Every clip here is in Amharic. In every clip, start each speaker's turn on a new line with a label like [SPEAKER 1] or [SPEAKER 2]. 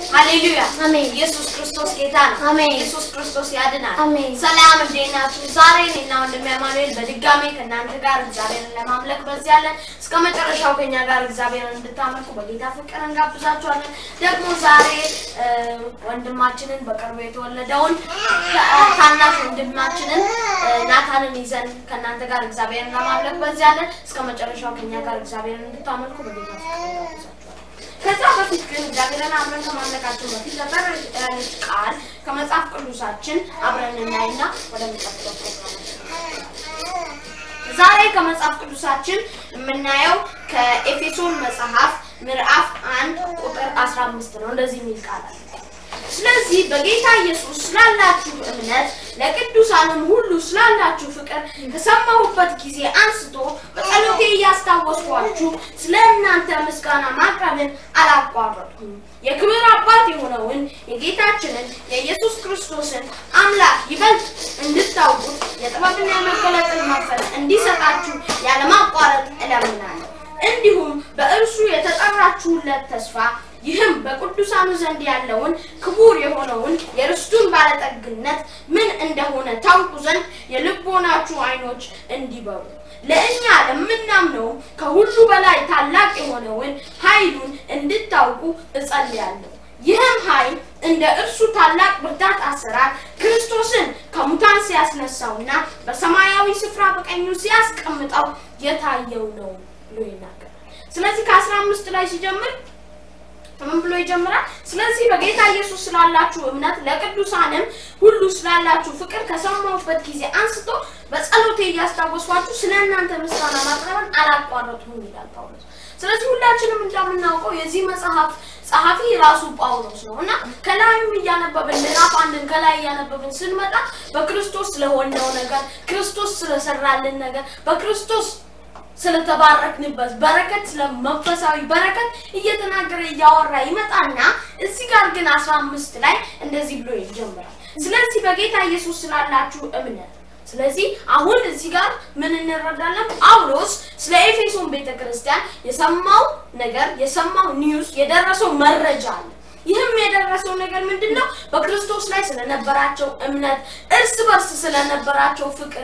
[SPEAKER 1] ሃሌሉያ
[SPEAKER 2] አሜን።
[SPEAKER 1] ኢየሱስ ክርስቶስ ጌታ ነው።
[SPEAKER 2] አሜን።
[SPEAKER 1] ኢየሱስ ክርስቶስ ያድናል።
[SPEAKER 2] አሜን።
[SPEAKER 1] ሰላም እንዴት ናችሁ? ዛሬ እኔና ወንድሜ አማኑኤል በድጋሜ ከእናንተ ጋር እግዚአብሔርን ለማምለክ በዚህ ያለን እስከ መጨረሻው ከኛ ጋር እግዚአብሔርን እንድታመልኩ በጌታ ፍቅር እንጋብዛችኋለን። ደግሞ ዛሬ እ፣ ወንድማችንን በቅርቡ የተወለደውን ታ- ታናሽ ወንድማችንን እ፣ ናታንን ይዘን ከእናንተ ጋር እግዚአብሔርን ለማምለክ በዚህ ያለን እስከ መጨረሻው ከኛ ጋር እግዚአብሔርን እንድታመልኩ በጌታ ፍቅር እንጋብዛችኋለን። ከዛ በፊት ግን እግዚአብሔርን አብረን ከማምለካችን በፊት ነበር ያለች ቃል ከመጽሐፍ ቅዱሳችን አብረን እናይና ወደ ሚቀጥለው ፕሮግራማችን ዛሬ ከመጽሐፍ ቅዱሳችን የምናየው ከኤፌሶን መጽሐፍ ምዕራፍ አንድ ቁጥር 15 ነው። እንደዚህ የሚል ቃል አለ። ስለዚህ በጌታ ኢየሱስ ስላላችሁ እምነት ለቅዱሳንም ሁሉ ስላላችሁ ፍቅር ከሰማሁበት ጊዜ አንስቶ በጸሎቴ እያስታወስኳችሁ ስለ እናንተ ምስጋና ማቅረብን አላቋረጥኩም። የክብር አባት የሆነውን የጌታችንን የኢየሱስ ክርስቶስን አምላክ ይበልጥ እንድታውቁት የጥበብና የመገለጥን መንፈስ እንዲሰጣችሁ ያለማቋረጥ እለምናለሁ። እንዲሁም በእርሱ የተጠራችሁለት ተስፋ ይህም በቅዱሳኑ ዘንድ ያለውን ክቡር የሆነውን የርስቱን ባለጠግነት ምን እንደሆነ ታውቁ ዘንድ የልቦናችሁ ዓይኖች እንዲበሩ ለእኛ ለምናምነው ከሁሉ በላይ ታላቅ የሆነውን ኃይሉን እንድታውቁ እጸልያለሁ። ይህም ኃይል እንደ እርሱ ታላቅ ብርታት አሰራር ክርስቶስን ከሙታን ሲያስነሳውና በሰማያዊ ስፍራ በቀኙ ሲያስቀምጠው የታየው ነው ብሎ ይናገራል። ስለዚህ ከአስራ አምስት ላይ ሲጀምር ምን ብሎ ይጀምራል? ስለዚህ በጌታ ኢየሱስ ስላላችሁ እምነት ለቅዱሳንም ሁሉ ስላላችሁ ፍቅር ከሰማሁበት ጊዜ አንስቶ በጸሎቴ እያስታወስኳችሁ ስለ እናንተ ምስጋና ማቅረብን አላቋረጥኩም ይላል ጳውሎስ። ስለዚህ ሁላችንም እንደምናውቀው የዚህ መጽሐፍ ጸሐፊ ራሱ ጳውሎስ ነው እና ከላይም እያነበብን ምዕራፍ አንድን ከላይ እያነበብን ስንመጣ በክርስቶስ ስለሆነው ነገር፣ ክርስቶስ ስለሰራልን ነገር፣ በክርስቶስ ስለተባረክንበት በረከት ስለ መንፈሳዊ በረከት እየተናገረ እያወራ ይመጣና እዚህ ጋር ግን አስራ አምስት ላይ እንደዚህ ብሎ ይጀምራል። ስለዚህ በጌታ ኢየሱስ ስላላችሁ እምነት ስለዚህ አሁን እዚህ ጋር ምን እንረዳለን? ጳውሎስ ስለ ኤፌሶን ቤተ ክርስቲያን የሰማው ነገር የሰማው ኒውስ የደረሰው መረጃ አለ። ይህም የደረሰው ነገር ምንድን ነው? በክርስቶስ ላይ ስለነበራቸው እምነት፣ እርስ በርስ ስለነበራቸው ፍቅር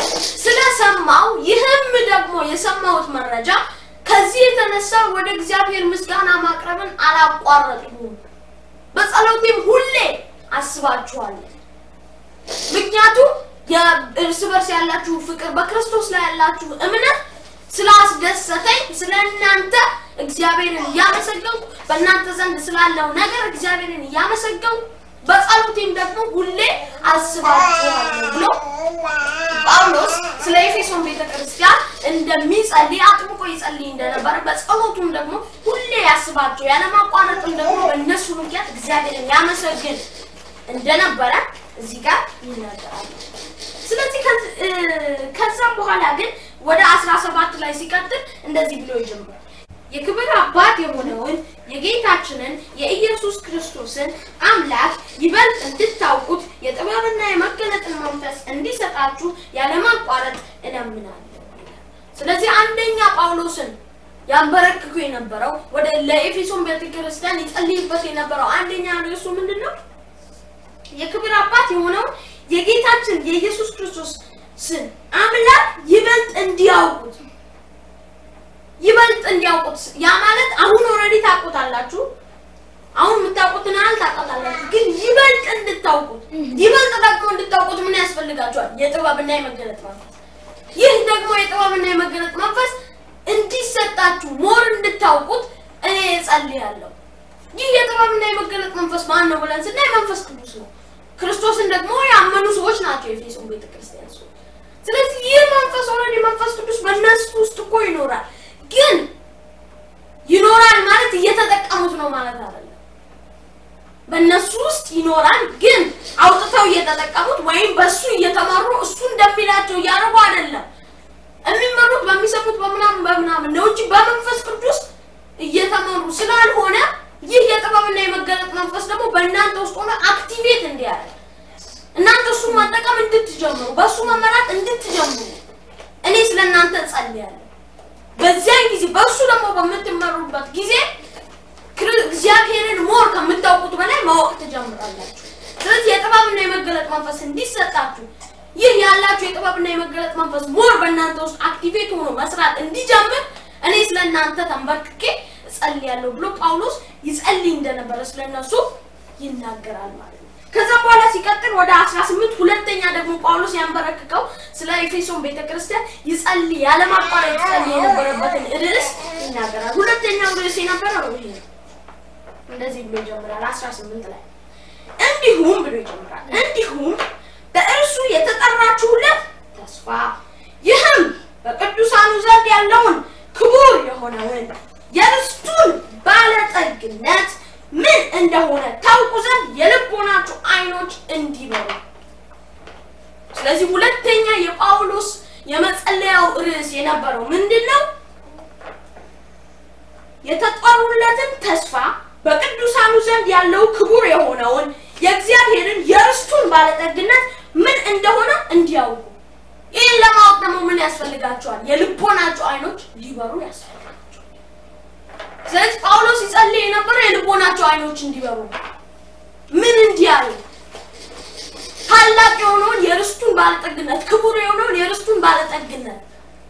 [SPEAKER 1] ስለሰማው ይህም ደግሞ የሰማሁት መረጃ ከዚህ የተነሳ ወደ እግዚአብሔር ምስጋና ማቅረብን አላቋረጥኩም። በጸሎቴም ሁሌ አስባችኋለሁ። ምክንያቱም የእርስ በርስ ያላችሁ ፍቅር በክርስቶስ ላይ ያላችሁ እምነት ስላስደሰተኝ ስለ እናንተ እግዚአብሔርን እያመሰገንኩ በእናንተ ዘንድ ስላለው ነገር እግዚአብሔርን እያመሰገንኩ በጸሎቴም ደግሞ ሁሌ አስባችኋለሁ ብሎ ጳውሎስ ስለ ኤፌሶን ቤተ ክርስቲያን እንደሚጸልይ አጥብቆ ይጸልይ እንደነበረ በጸሎቱም ደግሞ ሁሌ ያስባቸው ያለማቋረጥም ደግሞ በእነሱ ምክንያት እግዚአብሔርን ያመሰግን እንደነበረ እዚህ ጋር ይናገራል። ስለዚህ ከዚ- እ፣ ከዛም በኋላ ግን ወደ አስራ ሰባት ላይ ሲቀጥል እንደዚህ ብሎ ይጀምራል። የክብር አባት የሆነውን የጌታችንን የኢየሱስ ክርስቶስን አምላክ ይበልጥ እንድታውቁት የጥበብና የመገለጥን መንፈስ እንዲሰጣችሁ ያለማቋረጥ እለምናለሁ። ስለዚህ አንደኛ ጳውሎስን ያንበረክኩ የነበረው ወደ ለኤፌሶን ቤተክርስቲያን ይጸልይበት የነበረው አንደኛ ርዕሱ ምንድን ነው? የክብር አባት የሆነውን የጌታችን የኢየሱስ ክርስቶስ ስን አምላክ ይበልጥ እንዲያውቁት ይበልጥ እንዲያውቁት ያ ማለት አሁን ኦልሬዲ ታውቁታላችሁ። አሁን የምታውቁትን ያህል ታውቃላችሁ፣ ግን ይበልጥ እንድታውቁት ይበልጥ ደግሞ እንድታውቁት ምን ያስፈልጋችኋል? የጥበብና የመገለጥ መንፈስ። ይህ ደግሞ የጥበብና የመገለጥ መንፈስ እንዲሰጣችሁ ሞር እንድታውቁት እኔ እጸልያለሁ። ይህ የጥበብና የመገለጥ መንፈስ ማን ነው ብለን ስናይ መንፈስ ቅዱስ ነው። ክርስቶስን ደግሞ ያመኑ ሰዎች ናቸው የኤፌሶን ቤተክርስቲያን ሰዎች። ስለዚህ ይህ መንፈስ ኦልሬዲ መንፈስ ቅዱስ በእነሱ ውስጥ እኮ ይኖራል። ግን ይኖራል ማለት እየተጠቀሙት ነው ማለት አይደለም። በእነሱ ውስጥ ይኖራል፣ ግን አውጥተው እየተጠቀሙት ወይም በእሱ እየተመሩ እሱ እንደሚላቸው እያደረጉ አይደለም። የሚመሩት በሚሰሙት በምናምን በምናምን ነው እንጂ በመንፈስ ቅዱስ እየተመሩ ስላልሆነ ይህ የጥበብና የመገለጥ መንፈስ ደግሞ በእናንተ ውስጥ ሆኖ አክቲቬት እንዲያደርግ እናንተ እሱን መጠቀም እንድትጀምሩ በእሱ መመራት እንድትጀምሩ እኔ ስለ እናንተ እጸልያለሁ። በዚያን ጊዜ በእሱ ደግሞ በምትመሩበት ጊዜ ክር- እግዚአብሔርን ሞር ከምታውቁት ትጀምራላችሁ። ስለዚህ የጥበብና የመገለጥ መንፈስ እንዲሰጣችሁ ይህ ያላችሁ የጥበብና የመገለጥ መንፈስ ሞር በእናንተ ውስጥ አክቲቬት ሆኖ መስራት እንዲጀምር እኔ ስለ እናንተ ተንበርክኬ እጸልያለሁ ብሎ ጳውሎስ ይጸልይ እንደነበረ ስለነሱ ይናገራል ማለት ነው። ከዛ በኋላ ሲቀጥል ወደ 18 ሁለተኛ ደግሞ ጳውሎስ ያንበረክከው ስለ ኤፌሶን ቤተክርስቲያን ይጸልይ ያለማቋረጥ ይጸልይ የነበረበትን ርዕስ ይናገራል። ሁለተኛው ርዕስ የነበረው ይሄ ነው። እንደዚህ ብሎ ይጀምራል 18 ላይ እንዲሁም ብሎ ይጀምራል። እንዲሁም በእርሱ የተጠራችሁለት ተስፋ ይህም በቅዱሳኑ ዘንድ ያለውን ክቡር የሆነውን የርስቱን ባለጠግነት ምን እንደሆነ ታውቁ ዘንድ የልቦናችሁ ዓይኖች እንዲበሩ። ስለዚህ ሁለተኛ የጳውሎስ የመጸለያው ርዕስ የነበረው ምንድን ነው? የተጠሩለትን ተስፋ በቅዱሳኑ ዘንድ ያለው ክቡር የሆነውን የእግዚአብሔርን የርስቱን ባለጠግነት ምን እንደሆነ እንዲያውቁ። ይህን ለማወቅ ደግሞ ምን ያስፈልጋቸዋል? የልቦናቸው ዓይኖች ሊበሩ ያስፈልጋቸዋል። ስለዚህ ጳውሎስ ይጸልይ የነበረው የልቦናቸው ዓይኖች እንዲበሩ ነው። ምን እንዲያዩ? ታላቅ የሆነውን የርስቱን ባለጠግነት፣ ክቡር የሆነውን የርስቱን ባለጠግነት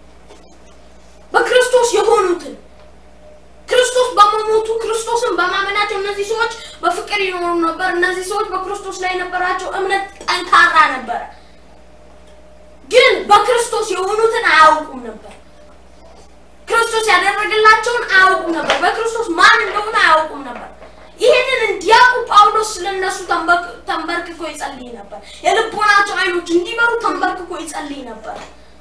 [SPEAKER 1] በክርስቶስ የሆኑትን ክርስቶስ በመሞቱ ክርስቶስን በማመናቸው እነዚህ ሰዎች በፍቅር ይኖሩ ነበር። እነዚህ ሰዎች በክርስቶስ ላይ የነበራቸው እምነት ጠንካራ ነበረ። ግን በክርስቶስ የሆኑትን አያውቁም ነበር። ክርስቶስ ያደረገላቸውን አያውቁም ነበር። በክርስቶስ ማን እንደሆነ አያውቁም ነበር። ይህንን እንዲያውቁ ጳውሎስ ስለነሱ ተንበርክኮ ይጸልይ ነበር። የልቦናቸው ዓይኖች እንዲበሩ ተንበርክኮ ይጸልይ ነበር።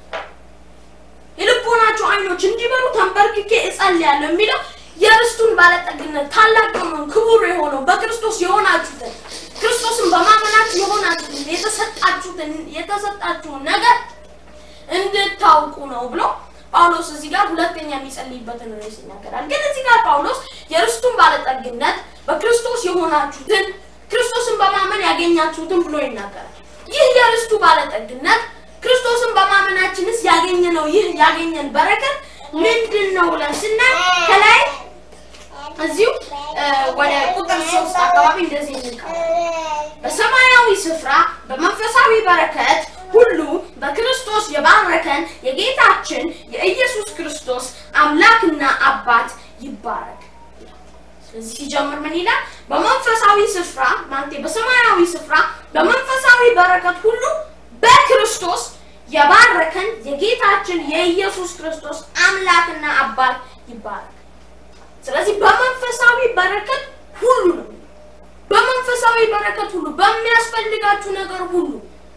[SPEAKER 1] የልቦናቸው ዓይኖች እንዲበሩ ተንበርክኬ እጸልያለሁ የሚለው የርስቱን ባለጠግነት ታላቅ የሆነውን ክቡር የሆነው በክርስቶስ የሆናችሁትን ክርስቶስን በማመናችሁ የሆናችሁትን የተሰጣችሁትን የተሰጣችሁን ነገር እንድታውቁ ነው ብሎ ጳውሎስ እዚህ ጋር ሁለተኛ የሚጸልይበትን ርዕስ ይናገራል። ግን እዚህ ጋር ጳውሎስ የርስቱን ባለጠግነት በክርስቶስ የሆናችሁትን ክርስቶስን በማመን ያገኛችሁትን ብሎ ይናገራል። ይህ የርስቱ ባለጠግነት ክርስቶስን በማመናችንስ ያገኘነው ይህ ያገኘን በረከት ምንድን ነው ብለን ስናይ ከላይ እዚሁ ወደ ቁጥር ሶስት አካባቢ እንደዚህ የሚል በሰማያዊ ስፍራ በመንፈሳዊ በረከት ሁሉ በክርስቶስ የባረከን የጌታችን የኢየሱስ ክርስቶስ አምላክና አባት ይባረክ። ስለዚህ ሲጀምር ምን ይላል? በመንፈሳዊ ስፍራ ማለቴ በሰማያዊ ስፍራ በመንፈሳዊ በረከት ሁሉ በክርስቶስ የባረከን የጌታችን የኢየሱስ ክርስቶስ አምላክና አባት ይባረክ። ስለዚህ በመንፈሳዊ በረከት ሁሉ ነው። በመንፈሳዊ በረከት ሁሉ በሚያስፈልጋችሁ ነገር ሁሉ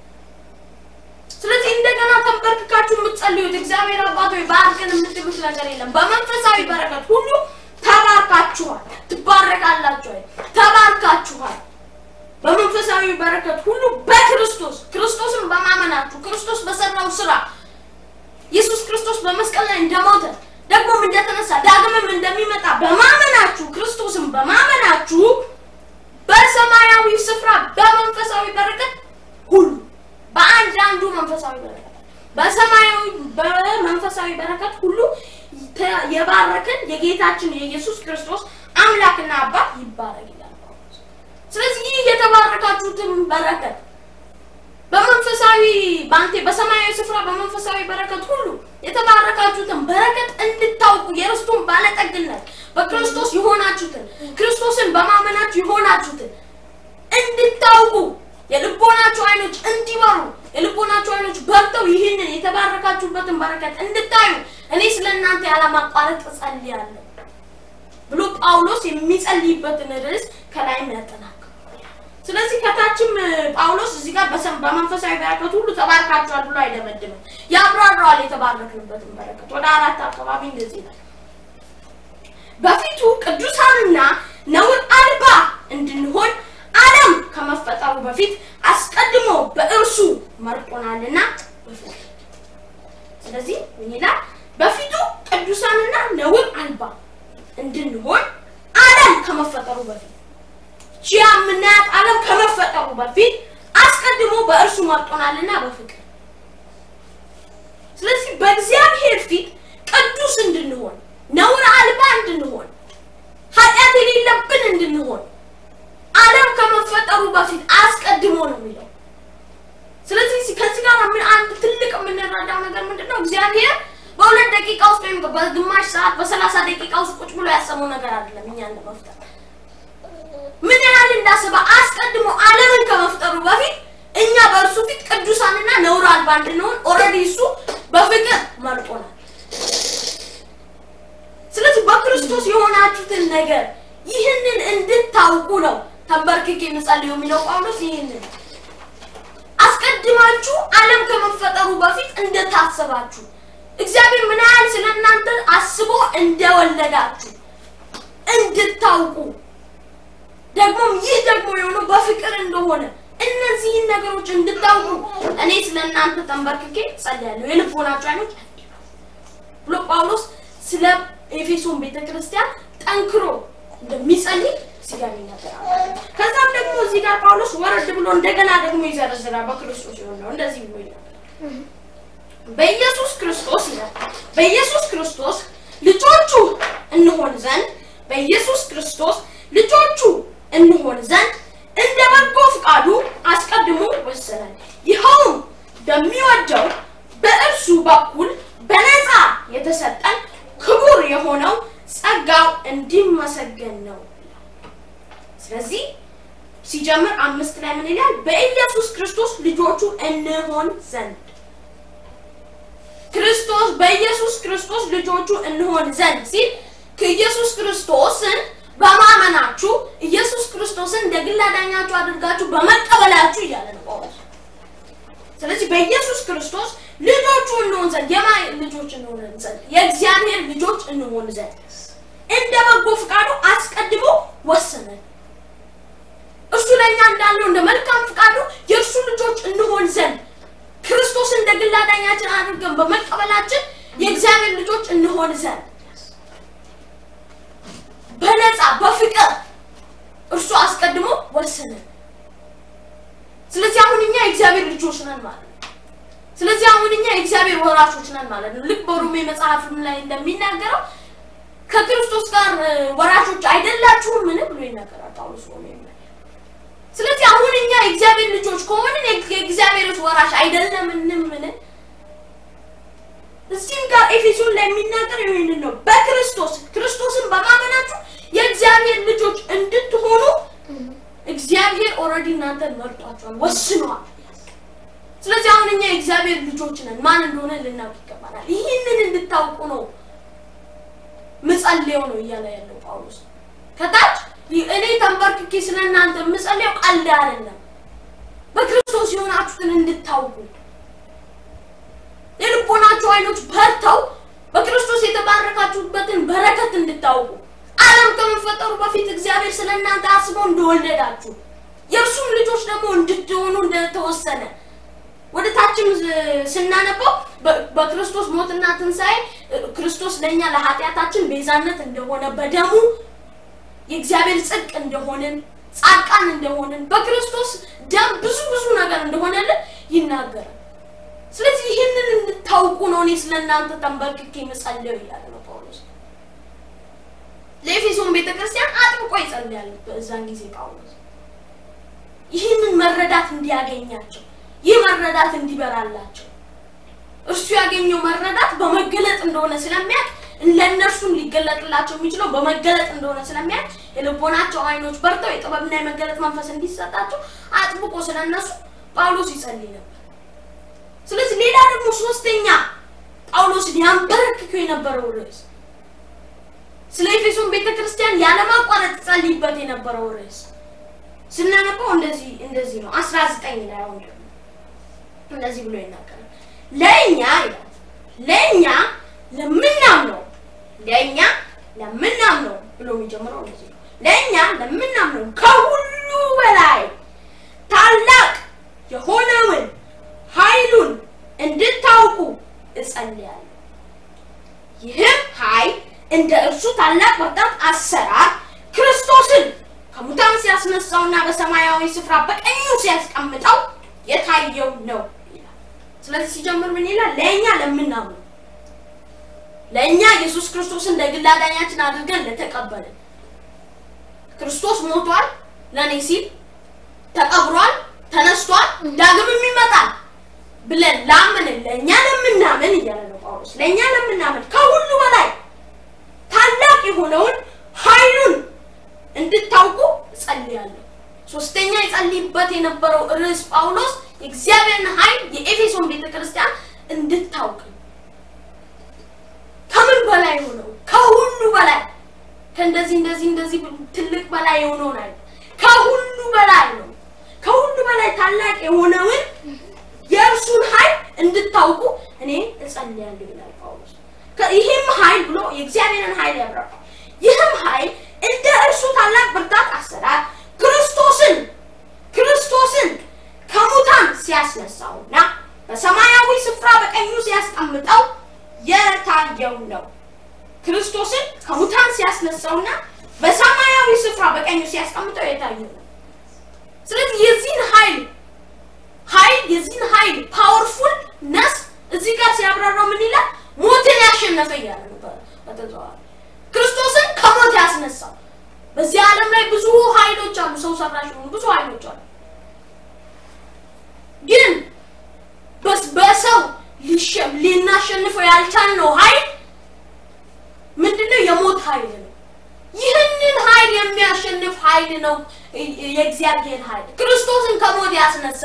[SPEAKER 1] ስለዚህ እንደገና ተንበርክካችሁ የምትጸልዩት እግዚአብሔር አባት ሆይ ባርከን የምትሉት ነገር የለም። በመንፈሳዊ በረከት ሁሉ ተባርካችኋል፣ ትባረካላችሁ፣ ተባርካችኋል። በመንፈሳዊ በረከት ሁሉ በክርስቶስ ክርስቶስን በማመናችሁ ክርስቶስ በሰራው ስራ ኢየሱስ ክርስቶስ በመስቀል ላይ እንደሞተ ደግሞም እንደተነሳ ዳግምም እንደሚመጣ በማመናችሁ ክርስቶስን በማመናችሁ በሰማያዊ ስፍራ በመንፈሳዊ በረከት ሁሉ በአንድ አንዱ መንፈሳዊ በረከት በሰማያዊ በመንፈሳዊ በረከት ሁሉ የባረከን የጌታችን የኢየሱስ ክርስቶስ አምላክና አባት ይባረክ ይላል። ስለዚህ ይህ የተባረካችሁትን በረከት በመንፈሳዊ ባንቴ በሰማያዊ ስፍራ በመንፈሳዊ በረከት ሁሉ የተባረካችሁትን በረከት እንድታውቁ የርስቱን ባለጠግነት በክርስቶስ የሆናችሁትን ክርስቶስን በማመናችሁ የሆናችሁትን እንድታውቁ የልቦናችሁ አይኖች እንዲበሩ የልቦናችሁ አይኖች በርተው ይህንን የተባረካችሁበትን በረከት እንድታዩ እኔ ስለ እናንተ ያለማቋረጥ እጸልያለሁ ብሎ ጳውሎስ የሚጸልይበትን ርዕስ ከላይ ያጠናክራል። ስለዚህ ከታችም ጳውሎስ እዚህ ጋር በመንፈሳዊ በረከት ሁሉ ተባርካችኋል ብሎ አይደመድምም፣ ያብራራዋል የተባረክንበትን በረከት ወደ አራት አካባቢ እንደዚህ ይላል። በፊቱ ቅዱሳንና ነውር አልባ እንድንሆን ዓለም ከመፈጠሩ በፊት አስቀድሞ በእርሱ መርጦናልና በፍቅር ስለዚህ ምን ይላል? በፊቱ ቅዱሳንና ነውር አልባ እንድንሆን ዓለም ከመፈጠሩ በፊት ቺ የምናያት ዓለም ከመፈጠሩ በፊት አስቀድሞ በእርሱ መርጦናልና በፍቅር ስለዚህ በእግዚአብሔር ፊት ቅዱስ እንድንሆን ነውር አልባ እንድንሆን ኃጢአት የሌለብን እንድንሆን ዓለም ከመፈጠሩ ከመፈጠሩ በፊት አስቀድሞ ነው የሚለው። ስለዚህ ከዚህ ጋር ምን አንድ ትልቅ የምንረዳው ነገር ምንድን ነው? እግዚአብሔር በሁለት ደቂቃ ውስጥ ወይም በግማሽ ሰዓት በሰላሳ ደቂቃ ውስጥ ቁጭ ብሎ ያሰበው ነገር አይደለም። እኛን ለመፍጠር ምን ያህል እንዳሰበ አስቀድሞ ዓለምን ከመፍጠሩ በፊት እኛ በእርሱ ፊት ቅዱሳንና ነውር አልባ እንድንሆን ኦልሬዲ እሱ በፍቅር መርጦናል። ስለዚህ በክርስቶስ የሆናችሁትን ነገር ይህንን እንድታውቁ ነው ተንበርክኬ የምጸልየው የሚለው ጳውሎስ ይህንን አስቀድማችሁ ዓለም ከመፈጠሩ በፊት እንደታሰባችሁ እግዚአብሔር ምን ያህል ስለ እናንተ አስቦ እንደወለዳችሁ እንድታውቁ ደግሞም ይህ ደግሞ የሆነው በፍቅር እንደሆነ እነዚህን ነገሮች እንድታውቁ እኔ ስለ እናንተ ተንበርክኬ ጸልያለሁ። የልቦናችሁ አይኖች ብሎ ጳውሎስ ስለ ኤፌሶን ቤተክርስቲያን ጠንክሮ እንደሚጸልይ እዚህ ጋር ይናገራል። ከዛም ደግሞ እዚህ ጋር ጳውሎስ ወረድ ብሎ እንደገና ደግሞ ይዘረዝራል። በክርስቶስ የሆነው እንደዚህ ብሎ ይናገራል። በኢየሱስ ክርስቶስ ይላል። በኢየሱስ ክርስቶስ ልጆቹ እንሆን ዘንድ በኢየሱስ ክርስቶስ ልጆቹ እንሆን ዘንድ እንደ በጎ ፍቃዱ አስቀድሞ ወሰነን። ይኸውም በሚወደው በእርሱ በኩል በነፃ የተሰጠን ክቡር የሆነው ጸጋው እንዲመሰገን ነው። ስለዚህ ሲጀምር አምስት ላይ ምን ይላል? በኢየሱስ ክርስቶስ ልጆቹ እንሆን ዘንድ ክርስቶስ በኢየሱስ ክርስቶስ ልጆቹ እንሆን ዘንድ ሲል ከኢየሱስ ክርስቶስን በማመናችሁ ኢየሱስ ክርስቶስን እንደ ግል አዳኛችሁ አድርጋችሁ በመቀበላችሁ እያለ ነው ጳውሎስ። ስለዚህ በኢየሱስ ክርስቶስ ልጆቹ እንሆን ዘንድ የማ ልጆች እንሆን ዘንድ የእግዚአብሔር ልጆች እንሆን ዘንድ እንደ በጎ ፍቃዱ አስቀድሞ ወሰነን። እርሱ ለእኛ እንዳለው እንደ መልካም ፍቃዱ የእርሱ ልጆች እንሆን ዘንድ ክርስቶስ እንደ ግል አዳኛችን አድርገን በመቀበላችን የእግዚአብሔር ልጆች እንሆን ዘንድ በነፃ በፍቅር እርሱ አስቀድሞ ወሰነን። ስለዚህ አሁን እኛ የእግዚአብሔር ልጆች ነን ማለት ነው። ስለዚህ አሁን እኛ የእግዚአብሔር ወራሾች ነን ማለት ነው። ልክ በሮሜ መጽሐፍም ላይ እንደሚናገረው ከክርስቶስ ጋር ወራሾች አይደላችሁም ምን ብሎ ይናገራል ጳውሎስ ሮሜ ላይ። ስለዚህ አሁን እኛ የእግዚአብሔር ልጆች ከሆንን የእግዚአብሔር ወራሽ አይደለምንም ምን እዚህም ጋር ኤፌሶን ላይ የሚናገር ይህንን ነው። በክርስቶስ ክርስቶስን በማመናችሁ የእግዚአብሔር ልጆች እንድትሆኑ እግዚአብሔር ኦልሬዲ እናንተን መርጧቸዋል፣ ወስኗል። ስለዚህ አሁን እኛ የእግዚአብሔር ልጆች ነን። ማን እንደሆነ ልናውቅ ይገባናል። ይህንን እንድታውቁ ነው ምጸልየው ነው እያለ ያለው ጳውሎስ ከታች እኔ ተንበርክኬ ስለ እናንተ ምጸልየው ቀልድ አይደለም፣ በክርስቶስ የሆናችሁትን እንድታውቁ የልቦናችሁ አይኖች በርተው በክርስቶስ የተባረካችሁበትን በረከት እንድታውቁ ዓለም ከመፈጠሩ በፊት እግዚአብሔር ስለ እናንተ አስቦ እንደወለዳችሁ የእርሱም ልጆች ደግሞ እንድትሆኑ እንደተወሰነ ወደ ታችም ስናነበው በክርስቶስ ሞትና ትንሣኤ ክርስቶስ ለእኛ ለኃጢአታችን ቤዛነት እንደሆነ በደሙ የእግዚአብሔር ጽድቅ እንደሆንን ጻድቃን እንደሆንን በክርስቶስ ደም ብዙ ብዙ ነገር እንደሆነልን ይናገራል። ስለዚህ ይህንን እንድታውቁ ነው እኔ ስለ እናንተ ተንበርክኬ የምጸልየው እያለ ነው ጳውሎስ። ለኤፌሶን ቤተክርስቲያን አጥብቆ ይጸልያል በዛን ጊዜ ጳውሎስ ይህንን መረዳት እንዲያገኛቸው ይህ መረዳት እንዲበራላቸው እርሱ ያገኘው መረዳት በመገለጥ እንደሆነ ስለሚያውቅ ለእነርሱም ሊገለጥላቸው የሚችለው በመገለጥ እንደሆነ ስለሚያውቅ የልቦናቸው አይኖች በርተው የጥበብና የመገለጥ መንፈስ እንዲሰጣቸው አጥብቆ ስለነሱ ጳውሎስ ይጸልይ ነበር። ስለዚህ ሌላ ደግሞ ሶስተኛ ጳውሎስን ያንበረክከው የነበረው ርዕስ ስለ ኤፌሶን ቤተክርስቲያን ያለማቋረጥ ጸልይበት የነበረው ርዕስ ስናነበው እንደዚህ እንደዚህ ነው። አስራ ዘጠኝ ላይ አሁን ደግሞ እንደዚህ ብሎ ይናገራል። ለእኛ ይላል ለእኛ ለምናምነው ለእኛ ለምናምነው ብሎ የሚጀምረው እንደዚህ ነው። ለእኛ ለምናምነው ከሁሉ በላይ ታላቅ የሆነውን ኃይሉን እንድታውቁ እጸልያለሁ። ይህም ኃይል እንደ እርሱ ታላቅ ብርታት አሰራር ክርስቶስን ከሙታን ሲያስነሳውና በሰማያዊ ስፍራ በቀኙ ሲያስቀምጠው የታየው ነው ይላል። ስለዚህ ሲጀምር ምን ይላል? ለእኛ ለምናምኑ ለእኛ ኢየሱስ ክርስቶስን ለግል አዳኛችን አድርገን ለተቀበልን ክርስቶስ ሞቷል ለእኔ ሲል ተቀብሯል፣ ተነስቷል፣ ዳግምም ይመጣል ብለን ላምንን ለእኛ ለምናምን እያለ ነው ጳውሎስ። ለእኛ ለምናምን ከሁሉ በላይ ታላቅ የሆነውን ኃይሉን እንድታውቁ እጸልያለሁ። ሶስተኛ የጸልይበት የነበረው ርዕስ ጳውሎስ የእግዚአብሔርን ኃይል የኤፌሶን ቤተክርስቲያን እንድታውቅ ከምን በላይ የሆነው ከሁሉ በላይ ከእንደዚህ እንደዚህ እንደዚህ ትልቅ በላይ የሆነውን አይደል፣ ከሁሉ በላይ ነው። ከሁሉ በላይ ታላቅ የሆነውን የእርሱን ኃይል እንድታውቁ እኔ እጸልያለሁ ይላል ጳውሎስ። ከ- ይህም ኃይል ብሎ የእግዚአብሔርን ኃይል ያብራራል። ይህም ኃይል እንደ እርሱ ታላቅ ብርታት አሰራር ክርስቶስን ክርስቶስን ከሙታን ሲያስነሳውና በሰማያዊ ስፍራ በቀኙ ሲያስቀምጠው የታየው ነው። ክርስቶስን ከሙታን ሲያስነሳውና በሰማያዊ ስፍራ በቀኙ ሲያስቀምጠው የታየው ነው። ስለዚህ የዚህን ኃይል ኃይል የዚህን ኃይል ፓወርፉል ነስ እዚህ ጋር ሲያብራራው ምን ይላል? ሞትን ያሸነፈ እያለ ነው በ- በተዘዋዋሪ ክርስቶስን ከሞት ያስነሳው። በዚህ ዓለም ላይ ብዙ ኃይሎች አሉ፣ ሰው ሰራሽ የሆኑ ብዙ ኃይሎች አሉ። ግን በስ- በሰው ሊሸ- ልናሸንፈው ያልቻልነው ኃይል ምንድነው? የሞት ኃይል ነው። ይህንን ኃይል የሚያሸንፍ ኃይል ነው የ- የእግዚአብሔር ኃይል ክርስቶስን ከሞት ያስነሳ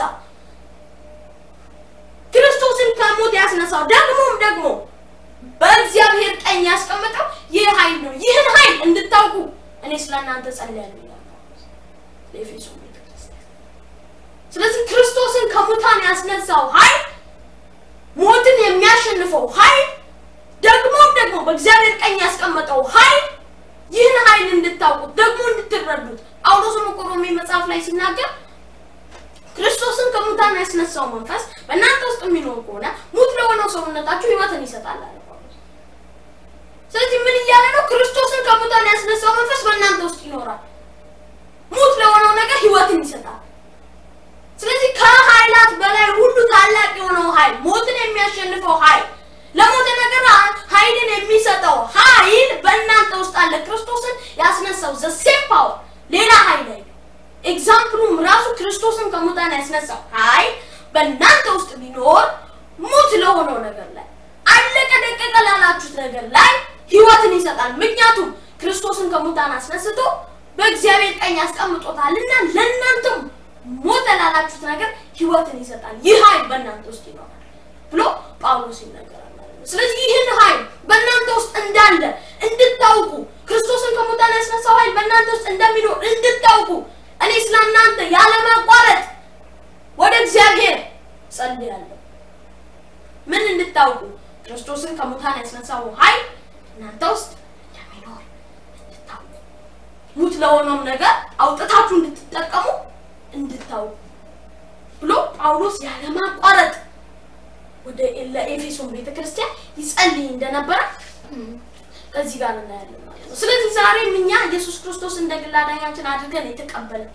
[SPEAKER 1] ክርስቶስን ከሞት ያስነሳው ደግሞም ደግሞ በእግዚአብሔር ቀኝ ያስቀመጠው ይህ ኃይል ነው። ይህን ኃይል እንድታውቁ እኔ ስለ እናንተ ጸልያለሁ ይላል ጳውሎስ ለኤፌሶን ቤተክርስቲያን። ስለዚህ ክርስቶስን ከሙታን ያስነሳው ኃይል ሞትን የሚያሸንፈው ኃይል ደግሞም ደግሞ በእግዚአብሔር ቀኝ ያስቀመጠው ኃይል ይህን ኃይል እንድታውቁት ደግሞ እንድትረዱት ጳውሎስም እኮ ሮሜ መጽሐፍ ላይ ሲናገር ክርስቶስን ከሙታን ያስነሳው መንፈስ በእናንተ ውስጥ የሚኖር ከሆነ ሙት ለሆነው ሰውነታችሁ ሕይወትን ይሰጣል አለ ጳውሎስ። ስለዚህ ምን እያለ ነው? ክርስቶስን ከሙታን ያስነሳው መንፈስ በእናንተ ውስጥ ይኖራል፣ ሙት ለሆነው ነገር ሕይወትን ይሰጣል። ስለዚህ ከኃይላት በላይ ሁሉ ታላቅ የሆነው ኃይል ሞትን የሚያሸንፈው ኃይል ለሞተ ነገር ኃይልን የሚሰጠው ኃይል በእናንተ ውስጥ አለ። ክርስቶስን ያስነሳው ዘ ሴም ፓወር ሌላ ኃይል አይደለም። ኤግዛምፕሉም ራሱ ክርስቶስን ከሙታን ያስነሳው ኃይል በእናንተ ውስጥ ቢኖር ሙት ለሆነው ነገር ላይ አለቀ ደቀቀ ላላችሁት ነገር ላይ ህይወትን ይሰጣል። ምክንያቱም ክርስቶስን ከሙታን አስነስቶ በእግዚአብሔር ቀኝ ያስቀምጦታልና ለእናንተም ሞተ ላላችሁት ነገር ህይወትን ይሰጣል። ይህ ኃይል በእናንተ ውስጥ ይኖራል ብሎ ጳውሎስ ይናገራል ማለት ነው። ስለዚህ ይህን ኃይል በእናንተ ውስጥ እንዳለ እንድታውቁ ክርስቶስን ከሙታን ያስነሳው ኃይል በእናንተ ውስጥ እንደሚኖር እንድታውቁ እኔ ስለ እናንተ ያለማቋረጥ ወደ እግዚአብሔር ጸልያለሁ። ምን እንድታውቁ? ክርስቶስን ከሙታን ያስነሳው ኃይል እናንተ ውስጥ እንደሚኖር እንድታውቁ፣ ሙት ለሆነውም ነገር አውጥታችሁ እንድትጠቀሙ እንድታውቁ ብሎ ጳውሎስ ያለማቋረጥ ወደ ለኤፌሶን ቤተክርስቲያን ይጸልይ እንደነበረ ከዚህ ጋር እናያለን ማለት ነው። ስለዚህ ዛሬም እኛ ኢየሱስ ክርስቶስ እንደ ግል አዳኛችን አድርገን የተቀበልን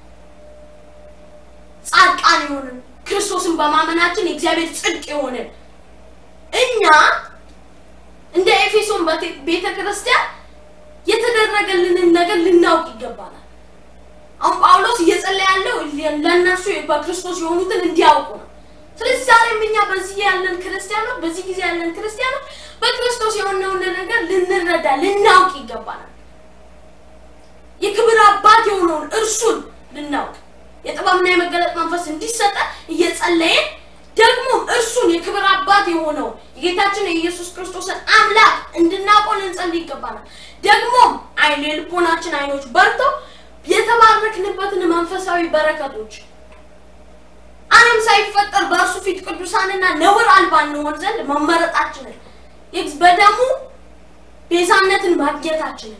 [SPEAKER 1] ጻድቃን የሆንን ክርስቶስን በማመናችን የእግዚአብሔር ጽድቅ የሆንን እኛ እንደ ኤፌሶን ቤተ ክርስቲያን የተደረገልንን ነገር ልናውቅ ይገባናል። አሁን ጳውሎስ እየጸለየ ያለው ለእነርሱ በክርስቶስ የሆኑትን እንዲያውቁ ነው። ስለዚህ ዛሬም እኛ በዚህ ያለን ክርስቲያኖች በዚህ ጊዜ ያለን ክርስቲያኖች በክርስቶስ የሆነውን ነገር ልንረዳ ልናውቅ ይገባናል። የክብር አባት የሆነውን እርሱን ልናውቅ የጥበብና የመገለጥ መንፈስ እንዲሰጠን እየጸለየን ደግሞ እርሱን የክብር አባት የሆነው የጌታችን የኢየሱስ ክርስቶስን አምላክ እንድናውቀው ልንጸልይ ይገባናል። ደግሞም አይን የልቦናችን አይኖች በርተው የተባረክንበትን መንፈሳዊ በረከቶች ዓለም ሳይፈጠር በእርሱ ፊት ቅዱሳንና ነውር አልባ እንሆን ዘንድ መመረጣችንን በደሙ ቤዛነትን ማግኘታችንን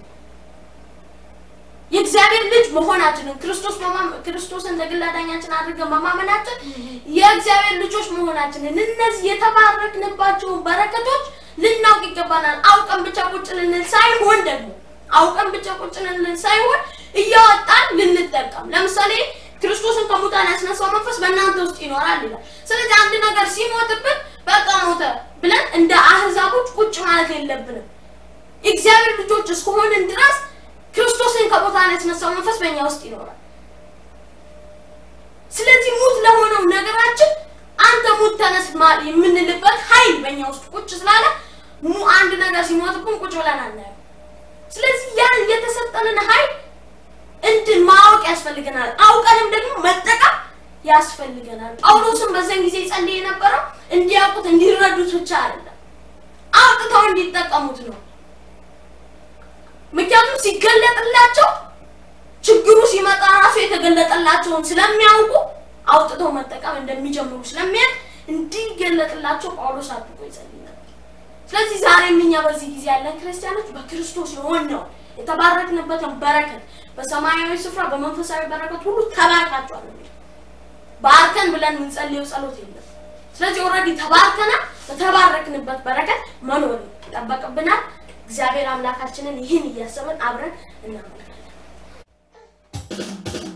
[SPEAKER 1] የእግዚአብሔር ልጅ መሆናችንን ክርስቶስ ክርስቶስን እንደ ግል አዳኛችን አድርገን መማመናችን የእግዚአብሔር ልጆች መሆናችንን እነዚህ የተባረክንባቸውን በረከቶች ልናውቅ ይገባናል። አውቀን ብቻ ቁጭ ልንል ሳይሆን ደግሞ አውቀን ብቻ ቁጭ ልንል ሳይሆን እያወጣን ልንጠቀም። ለምሳሌ ክርስቶስን ከሙታን ያስነሳው መንፈስ በእናንተ ውስጥ ይኖራል ይላል። ስለዚህ አንድ ነገር ሲሞትብን በቃ ሞተ ብለን እንደ አህዛቦች ቁጭ ማለት የለብንም። የእግዚአብሔር ልጆች እስከሆንን ድረስ ክርስቶስን ከሙታን ያስነሳው መንፈስ በእኛ ውስጥ ይኖራል። ስለዚህ ሙት ለሆነው ነገራችን አንተ ሙት ተነስ ማ- የምንልበት ኃይል በእኛ ውስጥ ቁጭ ስላለ ሙ አንድ ነገር ሲሞትብን ቁጭ ብለን አናየው። ስለዚህ ያን የተሰጠንን ኃይል እንድን ማወቅ ያስፈልገናል። አውቀንም ደግሞ መጠቀም ያስፈልገናል። ጳውሎስም በዛን ጊዜ ጸልይ የነበረው እንዲያውቁት እንዲረዱት ብቻ አይደለም፣ አውጥተው እንዲጠቀሙት ነው። ምክንያቱም ሲገለጥላቸው ችግሩ ሲመጣ ራሱ የተገለጠላቸውን ስለሚያውቁ አውጥተው መጠቀም እንደሚጀምሩ ስለሚያውቅ እንዲገለጥላቸው ጳውሎስ አድርጎ ይጸልይ ነበር። ስለዚህ ዛሬም እኛ በዚህ ጊዜ ያለን ክርስቲያኖች በክርስቶስ የሆነው የተባረክንበትን በረከት በሰማያዊ ስፍራ በመንፈሳዊ በረከት ሁሉ ተባርካችኋል ነው የሚለው። ባርከን ብለን የምንጸልየው ጸሎት የለም። ስለዚህ ኦልሬዲ ተባርከናል። በተባረክንበት በረከት መኖር ይጠበቅብናል። እግዚአብሔር አምላካችንን ይህን እያሰብን አብረን እናመልካለን።